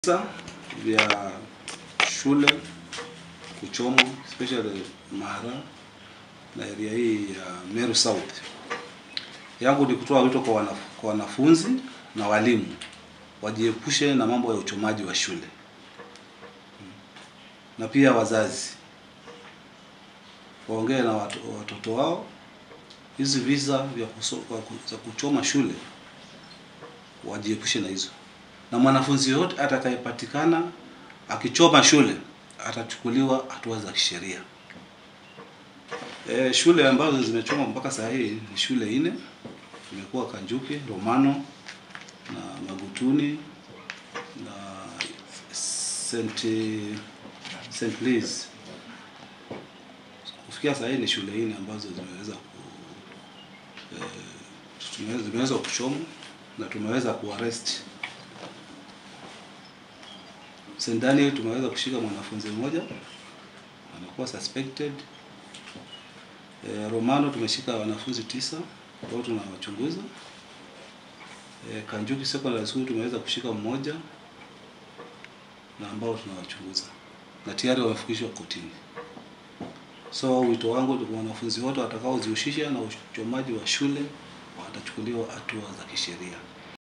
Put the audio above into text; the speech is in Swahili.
visa vya shule kuchomwa especially Mara na area hii ya Meru South. Yangu ni kutoa wito kwa, wanaf kwa wanafunzi na walimu wajiepushe na mambo ya uchomaji wa shule na pia wazazi waongee na watu, watoto wao hizi visa vya kuso, za kuchoma shule wajiepushe na hizo, na mwanafunzi yote atakayepatikana akichoma shule atachukuliwa hatua za kisheria. E, shule ambazo zimechoma mpaka saa hii ni shule nne, imekuwa Kanjuki, Romano na Magutuni na St. St. Louis. Kufikia saa hii ni shule nne ambazo zimeweza ku e, zimeweza kuchomwa na tumeweza kuarrest. St. Daniel tumeweza kushika mwanafunzi mmoja amekuwa suspected. E, Romano tumeshika wanafunzi tisa ambao tunawachunguza. E, Kanjuki Secondary School tumeweza kushika mmoja na ambao tunawachunguza na tayari wamefikishwa kotini. So wito wangu kwa wanafunzi wote watakaojihusisha na uchomaji wa shule watachukuliwa hatua za kisheria.